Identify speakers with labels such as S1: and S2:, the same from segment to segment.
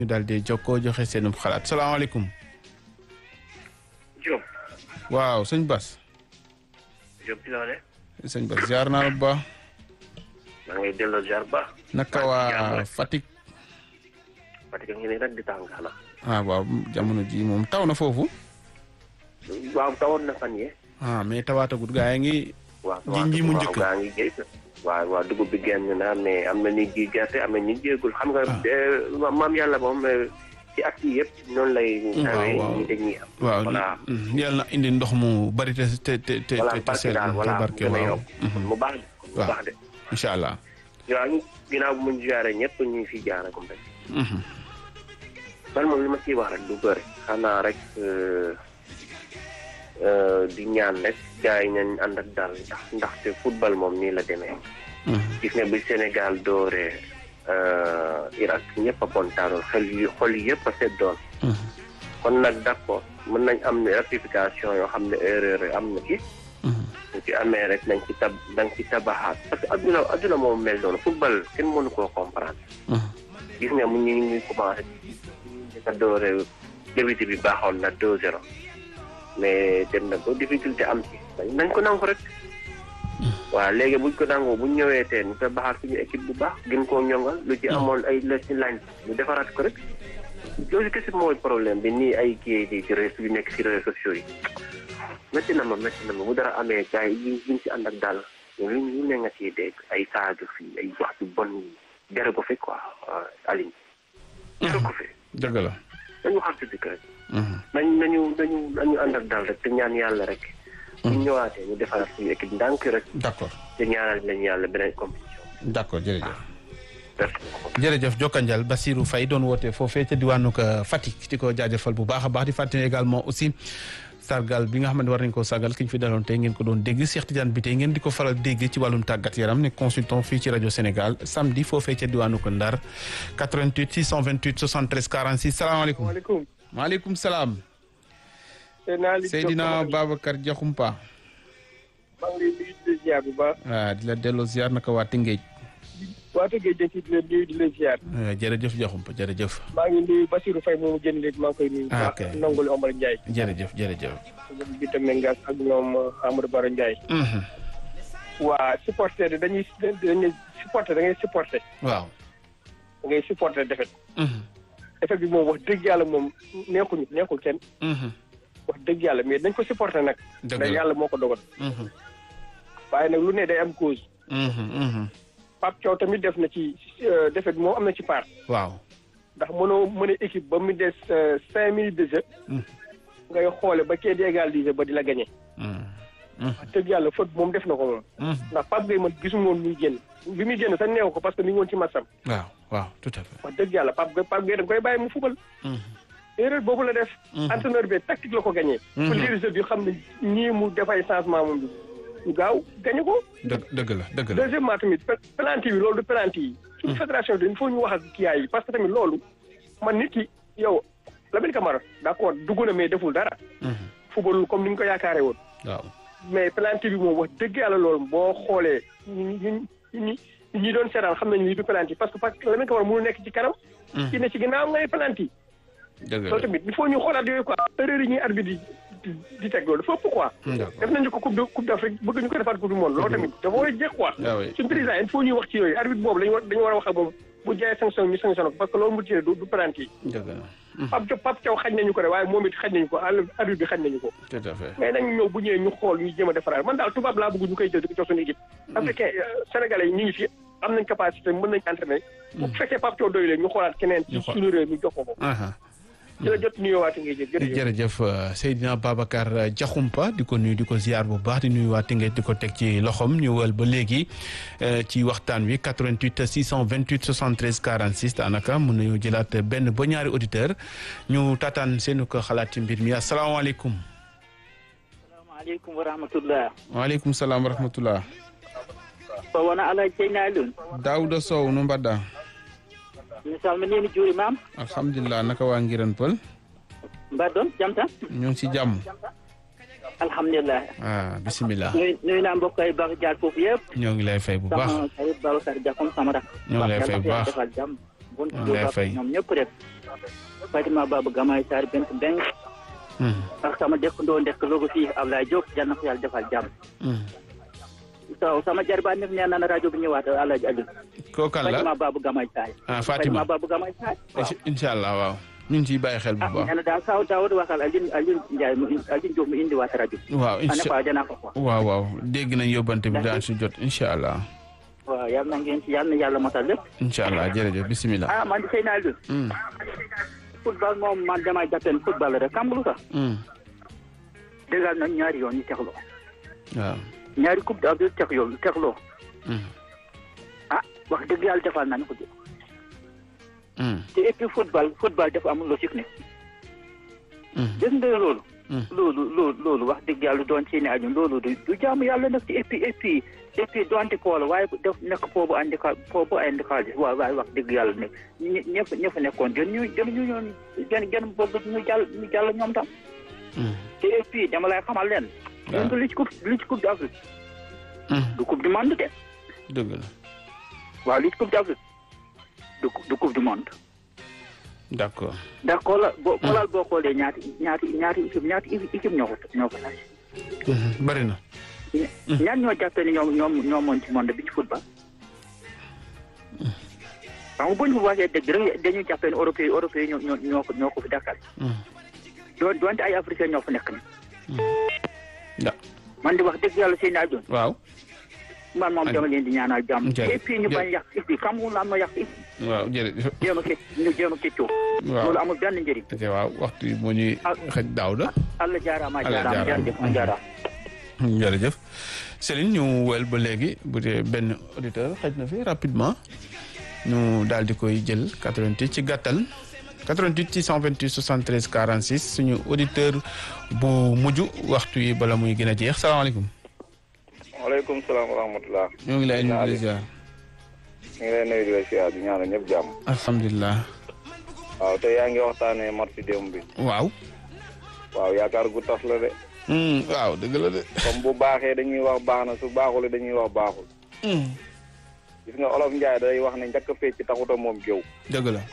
S1: ñu daal di jokkoo joxe seenum xalaat salaamaaleykum.
S2: Diop.
S1: waaw sëñ Bas.
S2: Diop ci loole
S1: sëñ Bas ziar naa la bu baax.
S2: maa ngi delloo ziar ba.
S1: naka waa Fatick.
S2: Fatick a ngi nii rek di tàng xanaa.
S1: ah waaw jamono ji moom taw na foofu.
S2: waaw tawoon na fan yee.
S1: ah mais tawaatagut gaa yi ngi.
S2: waaw
S1: ji nji mu njëkk
S2: gaa ngi géej. waaw waaw dugub bi génn na mais am na ñuy ji gerte am na ñuy jéegul xam nga. maam yàlla moom ci at yi yëpp noonu lay. tawee
S1: waaw
S2: ñi dañuy am.
S1: waaw
S2: voilà
S1: yàlla na indi ndox mu bari te te te te
S2: voilà
S1: te
S2: barke
S1: sell
S2: daal
S1: te
S2: voilà
S1: barke
S2: gën a
S1: waaw.
S2: yokk. mu baax de mu
S1: waaw.
S2: baax de.
S1: incha allah.
S2: waaw ñu ginnaaw bu mu jaaree ñëpp ñu ngi fiy jaaree comme rek. man moom li ma ciy wax rek du bëri xanaa rek di ñaan rek gars yi nañ ànd ak daal ndax ndaxte football moom nii la demee gis nga bi Sénégal dooree Irak ñëpp a kontaanoon xel yi xol yi yëpp a seddoon kon nag d'accord mën nañ am ne rectification yoo xam ne erreur yi am na ci su ci amee rek nañ ci tab nañ ci tabaxaat parce que adduna adduna moom mel noonu football kenn mënu koo comprendre gis nga mu ñu ngi commencé nga doore début bi baaxoon na deux zéro mais dem na ba difficulté am ci nañ ko nangu rek waaw léegi buñ ko nangoo buñ ñëwee teen ñu tabaxaat suñu équipe bu baax gën koo ñongal lu ci amoon ay la ci lañ ñu defaraat ko rek loolu kese mooy problème bi nii ay kii di ci réseau yu nekk ci réseaux sociaux yi métti na ma métti na ma bu dara amee gars yi ñu ci ànd ak daal lu ñu ne nga ciy dégg ay saaga fii ay wax ju bon yi jare ko fi quoi Aline jare ko fi
S1: dëgg la.
S2: dañu xam si dëkk rek nañ nañu nañu nañu ànd ak daal rek te ñaan yàlla rek ñu ñëwaatee ñu defaraat suñu équipe ndànk rek
S1: d'accord
S2: te ñaanal nañu yàlla beneen compétition
S1: d'accord jërëjëf.
S2: merci beaucoup
S1: jërëjëf Jokkanjal Basirou Faye doon woote foofee ca diwaanu ko Fatick di ko jaajëfal bu baax a baax di fàttali également aussi sargal bi nga xam ne war nañ koo sargal ki ñu fi daloon tey ngeen ko doon dégg Cheikh Tidiane bi tey ngeen di ko faral dégg ci wàllum tàggat yaram ne consultant fii ci rajo Sénégal samedi foofee ca diwaanu ko Ndar 88 628 73 46 salaamaaleykum.
S3: maaleykum.
S1: maaleykum salaam.
S3: Seydina Ali
S1: Seydina Babacar Diakhoumpa.
S3: maa ngi lay nuyu di la ziar bu baax.
S1: waaw di la delloo ziar naka waa Tëngéej.
S3: waa Tëngéej dañ ciy di la nuyu di la ziar.
S1: jërëjëf Diakhoumpa jërëjëf.
S3: maa ngi nuyu Basirou Faye moomu génn léegi maa ngi koy nuyu. bu
S1: Ah,
S3: baax
S1: ok.
S3: ak Ndongole Omar Ndiaye.
S1: jërëjëf jërëjëf.
S3: ñoom Bita Mengas ak ñoom Amadou Baro Ndiaye.
S1: Mhm.
S3: waa supporter de dañuy dañuy supporter da ngay supporter
S1: waaw.
S3: da ngay supporter defet
S1: Mhm.
S3: defet bi moom wax dëgg yàlla moom neexuñu neexul kenn
S1: Mhm.
S3: wax dëgg yàlla mais dañ ko supporter nag.
S1: dëgg
S3: ndax
S1: la.
S3: yàlla moo ko dogal.
S1: Mhm.
S3: waaye nag lu ne day am cause.
S1: Mhm. Mhm.
S3: Pape Thiaw tamit def na ci euh, defet bi moom am na ci part.
S1: waaw.
S3: ndax mënoo mën a équipe ba mu des euh, cinq minutes de jeu.
S1: Mhm.
S3: ngay xoole ba kee di égaliser ba di la gagné.
S1: Mhm. Mhm.
S3: wax dëgg yàlla faute moom def na ko moom.
S1: Mhm.
S3: ndax Pape Gueye man gisuma woon muy génn bi muy génn sax neew ko parce que mi ngi woon ci matcham
S1: waaw waaw tout à fait.
S3: wax dëgg yàlla Pape Gueye Pape Gueye da nga koy bàyyi mu fubal.
S1: Mhm.
S3: erreur boobu la def.
S1: Mhm.
S3: entraîneur bi tactique la ko gagné.
S1: Mhm.
S3: pour lire jeu bi xam ne ñii mu def ay changement moom bi ñu gaaw gagné ko.
S1: dëgg dëgg la dëgg la.
S3: deuxièmement tamit pe- penalty bi loolu du penalty yi. suñu fédération bi il faut ñu wax ak kii yi parce que tamit loolu man nit ki yow Lamine Camara d'accord dugg na mais deful dara.
S1: Mhm.
S3: fubalul comme ni ñu ko yaakaaree woon.
S1: waaw.
S3: mais penalty bi moom wax dëgg yàlla loolu boo xoolee ñi ñi ñi ñi doon seetaan xam nañu lii du penalty parce que parce que Lamine Camara mënu nekk ci kanam. ki ne ci ginnaaw ngay penalty.
S1: dëgg
S3: loolu
S1: la.
S3: tamit il faut ñu xoolaat yooyu quoi erreur yi ñuy arbitre di di teg loolu dafa ëpp quoi.
S1: d'accord.
S3: def nañu ko coupe de coupe d'Afrique bëgg ñu ko defaat coupe du monde loolu tamit dafa war a jeex quoi.
S1: ah oui.
S3: suñu président il faut ñuy wax ci yooyu arbitre boobu dañu war dañu war a wax ak moom bu jaayee sanction ñu sanction ko parce que loolu mu tiré du du penalty
S1: dëgg la.
S3: Pape Thiaw Pape Thiaw xañ nañu ko de waaye moom it xañ nañu ko arbitre bi xañ nañu ko.
S1: tout à fait.
S3: mais nañu ñëw bu ñëwee ñu xool ñu jéem a defaraat man daal tubaab laa bëgg ñu koy jël di ko jox suñu équipe. africain sénégalais yi ñu ngi fi am nañ capacité mën nañ entraîner. bu fekkee Pape Thiaw doy leen ñu xoolaat keneen.
S1: Ñu
S3: ci
S1: xool.
S3: suñu réew mi jox ko ko.
S1: aha
S3: ci la jot nuyoowaati ngay jël jërëjëf.
S1: jërëjëf euh, Seydina Babacar euh, Diakhoumpa di ko nuyu di ko ziar bu baax di nuyu waa Tëngéej di ko teg ci loxom ñu wël ba léegi euh, ci waxtaan wi 88 628 73 46 daanaka mën nañoo jëlaat benn ba ñaari auditeur ñu taataan seenu ko xalaat ci mbir mi asalaamaaleykum.
S4: salaamaaleykum wa rahmatullah
S1: waaleykum salaam wa rahmatullah.
S4: so wona ala jeynaalum
S1: Daouda Sow no mbaɗɗa
S4: mi salminima juurimama
S1: alhamdulillah naka waa Ngiran Pël
S4: mbaɗɗon jam tan
S1: ñu ngi si jàmm
S4: alhamdulillah
S1: ah bisimilah
S4: nuy nuyna mbokk ay Babacar Diar foofu yëpp
S1: ñoo ngi lay fay bu baax
S4: sama xarit Babacar Diakhoum sama rak
S1: Ñoo ngi lay fay bu baax.
S4: defal jàmm bon
S1: Maa ngi lay fay.
S4: ñoom ñëpp rek Fatima Baba Gamay Sarr bent beng
S1: Mhm.
S4: ak sama dëkkandoo ndekk logo fii Ablaye Diop yal na ko yàlla defal jàmm
S1: Mhm.
S4: so sama jarbaat nag nee na na rajo bi ñëwaat Alaaji Aliou
S1: koo kan la
S4: Fatima Baba Gamay Sarr
S1: ah Fatima
S4: Baba Gamay Sarr waaw
S1: incha allah waaw ñu ngi ciy bàyyi xel bu
S4: ah
S1: baax
S4: nee na daal kaw Daawud waxal Aliou Aliou Ndiaye mu Aliou Diop mu indiwaat rajo bi
S1: waaw
S4: ane
S1: incha
S4: quoi danaa ko wax
S1: waaw waaw dégg nañ yóbbante bi daan si jot incha allah
S4: waaw yal na ngeen ci yal na yàlla matal lépp
S1: incha allah jërëjëf bisimilah.
S4: ah man di sëy naa Aliou
S1: Mm.
S4: football moom man damay jàppeen football rek xam nga lu tax
S1: Mm.
S4: dëggal nañ ñaari yoon ñu tegloo
S1: waaw.
S4: ñaari coupe d'Afrique teg yoon tegloo
S1: Mm.
S4: ah wax dëgg yàlla defal nañu ko de
S1: Mm.
S4: te et puis football football dafa amul logique ne
S1: Mm.
S4: gis nga loolu
S1: Mm.
S4: loolu loolu loolu wax dëgg yàlla doon ci ne aju loolu du du jaamu yàlla nag te et puis et puis et puis doonte poola waaye def nekk foofu andi ka foofu andi xaalis waaw waaye wax dëgg yàlla ne ñi ñëpp ñëpp nekkoon gën ñu gën ñu ñoon gën gën bëgg ñu jàll ñu jàll ñoom tam
S1: Mm.
S4: te et puis dama lay xamal leen
S1: waaw.
S4: du li ci coupe li ci coupe d'Afrique
S1: Mm.
S4: du coupe du monde de
S1: dëgg la
S4: waaw li ci coupe d'Afrique du du coupe du monde
S1: d' accord.
S4: ndax xoolal boo xoolal boo xoolee ñaati ñaati ñaati équipe ñaati équipe ñoo ko ñoo ko laaj
S1: Mhm. bari na.
S4: ñaan ñoo jàppee ni ñoom ñoom ñoo moon ci monde bi ci football xam nga bu ñu waxee dëgg rek dañuy jàppee ni européen européen ñoo ñoo ñoo ko ñoo ko fi dakkal
S1: Mm.
S4: doon doonte ay africain ñoo fa nekk ni
S1: da
S4: man di wax dëgg yàlla seen naa doon
S1: waaw.
S4: man moom
S1: Aliou.
S4: dama leen di ñaanal jàmm
S1: Jërëjëf.
S4: et puis ñu bañ yàq et puis xam nga lan ma yàq it
S1: waaw jërëjëf.
S4: jéem a ke ñu jéem a keccoo
S1: waaw.
S4: loolu amul benn njëriñ
S1: te waaw waxtu yi moo ñuy
S4: Ah.
S1: xëj daaw da.
S4: allah jaaraama
S1: Allah
S4: jaaraama
S1: jaaraama.
S4: jërëjëf ma jaaraama
S1: jërëjëf Céline ñu wel ba léegi bu dee benn auditeur xëj na fi rapidement ñu daal di koy jël 88 ci gàttal 88 628 73 46 suñu auditeur bu mujj waxtu yi bala muy gën a jeex salaamaaleykum.
S5: waaleykum salaam wa rahmatulah.
S1: ñoo ngi lay nuyu di ziar.
S5: ñu ngi lay nuyu di la siyaar di ñaanal ñëpp jàmm.
S1: alhamdulilah.
S5: waaw te yaa ngi waxtaanee match démb bi.
S1: waaw.
S5: waaw yaakaar gu tas la de.
S1: Hmm, waaw dëgg la de.
S5: comme bu baaxee dañuy wax baax na su baaxul dañuy wax baaxul.
S1: Hmm,
S5: gis nga olof Njaay day wax ne njëkk a fecc taxuta moom géew.
S1: dëgg la.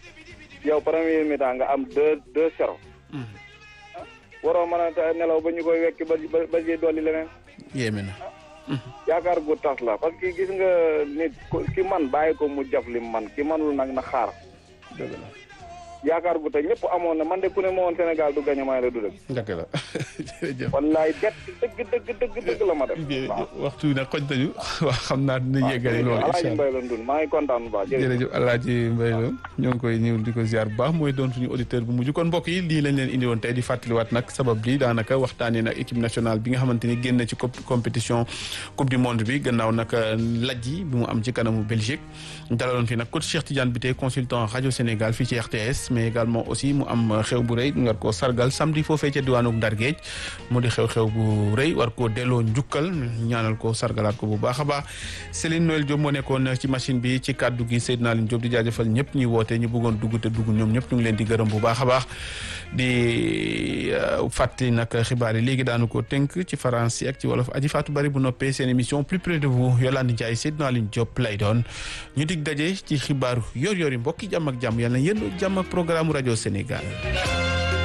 S5: yow premier mi-temps nga am deux deux zéro.
S1: Hmm,
S5: waroo mën a ta- nelaw ba ñu koy wekki ba ba ba ciy dolli leneen.
S1: yéeme na.
S5: yaakaar gu tas la parce que gis nga nit ku- ki man bàyyi ko mu jaf lim man ki manul nag na xaar.
S1: dëgg la.
S5: yaakaar gu te ñëpp amoon na man de ku ne ma woon Sénégal du gañe may la du dëgg.
S1: dëgg la jërëjëf.
S5: wallaay bett dëgg dëgg dëgg dëgg la ma def. waaw
S1: waxtu bi nag xoj nañu waaw xam naa dina yeggali loolu incha
S5: Alaaji
S1: allah
S5: Mbaye la Ndun maa ngi kontaan bu baax jërëjëf.
S1: jërëjëf Alaaji Mbaye la ñoo ngi koy ñëw di ko ziar bu baax mooy doon suñu auditeur bu mujj kon mbokk yi lii lañ leen indi woon tey di fàttaliwaat nag sabab bi daanaka waxtaanee nag équipe nationale bi nga xamante ni génn ci cop- compétition coupe du monde bi gannaaw nag laj yi bi mu am ci kanamu Belgique dalaloon fi nag coach Cheikh Tidiane Bitèye consultant rajo Sénégal fii ci RTS mais également aussi mu am xew bu rëy ngar koo sargal samedi foofee ca diwaanu Ndar Géej mu di xew-xew bu rëy war koo delloo njukkal ñaanal ko sargalaat ko bu baax a baax Céline Noël Diop moo nekkoon ci machine bi ci kàddu gi Seydina Aline Diop di jaajëfal ñëpp ñuy woote ñu bëggoon dugg te dugg ñoom ñëpp ñu ngi leen di gërëm bu baax a baax di fàttali nag xibaar yi léegi daanu ko tënk ci français ak ci wolof aji faatu bari bu noppee seen émission plus près de vous Yolande Ndiaye Seydina Aline Diop lay doon ñu dig daje ci xibaaru yor yor yi mbokki jàmm ak jàmm yàlla na yéen jàmm ak programme rajo Sénégal